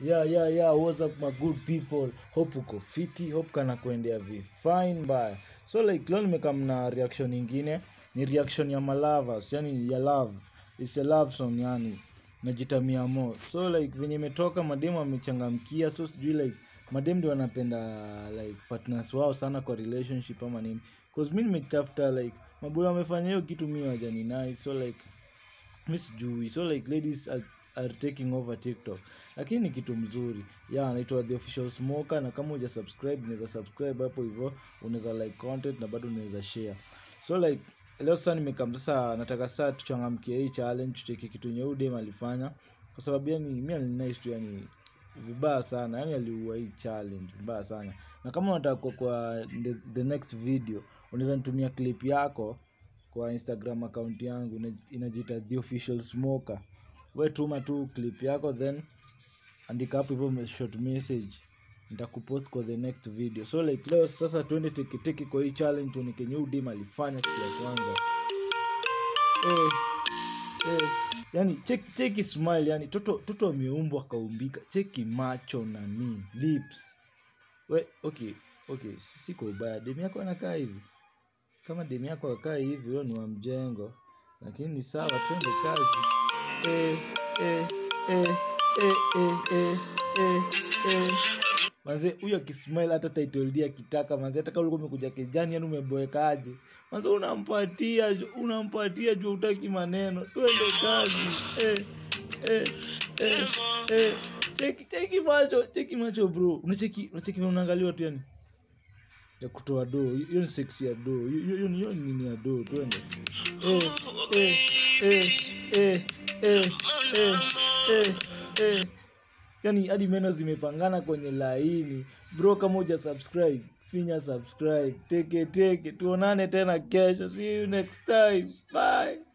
yeah yeah yeah what's up my good people hope uko fiti hope kana kuendea vifine mbaya so like leo nimekam na reaction ingine ni reaction ya malavas yani ya love it's a love song yani najitamia mo so like venye imetoka mademu amechangamkia so sijui like mademu ndio wanapenda like partners wao sana kwa relationship ama nini cause mi nimetafuta like maboyo wamefanya hiyo kitu mi wajani nice so like mi sijui so like ladies are, are taking over tiktok lakini ni kitu mzuri ya anaitwa the official smoker na kama uja subscribe unaweza subscribe hapo hivyo unaweza like content na bado unaweza share so like leo sasa nimekam sasa nataka sasa tuchangamkie hii challenge tucheke kitu yenye huyu dem alifanya kwa sababu yani mi alinice tu yani vibaya sana yani aliua hii challenge vibaya sana na kama unataka kwa, kwa the, the next video unaweza nitumia clip yako kwa instagram account yangu ina- inajiita the official smoker we tuma tu clip yako then andika hapo hivyo short message nitakupost kwa the next video so like leo sasa tuende teketeke kwa hii challenge tuone kenye huyu dem alifanya kitu ya kwanza eh, eh, yani cheki cheki smile yani toto toto ameumbwa akaumbika cheki macho nani lips we okay okay si- siko ubaya demu yako anakaa hivi kama demu yako akaa hivi wewe ni wa mjengo lakini ni sawa twende kazi eh, eh, eh, eh, eh, eh, eh, eh. manze huyo akismile hata title D akitaka manze hata kama ulikuwa umekuja kijani yani umeboekaje manze unampatia ju- unampatia juu utaki maneno twende kazi eh, eh, eh, eh. cheki cheki macho cheki macho bro unacheki unacheki vile unaangaliwa tu yani ya kutoa doo hiyo ni sex ya doo hiyo hiyo ni hiyo ni nini ya doo twende eh eh eh eh eh eh eh eh yani hadi meno zimepangana kwenye laini bro kama uja subscribe finya subscribe teke teke tuonane tena kesho see you next time bye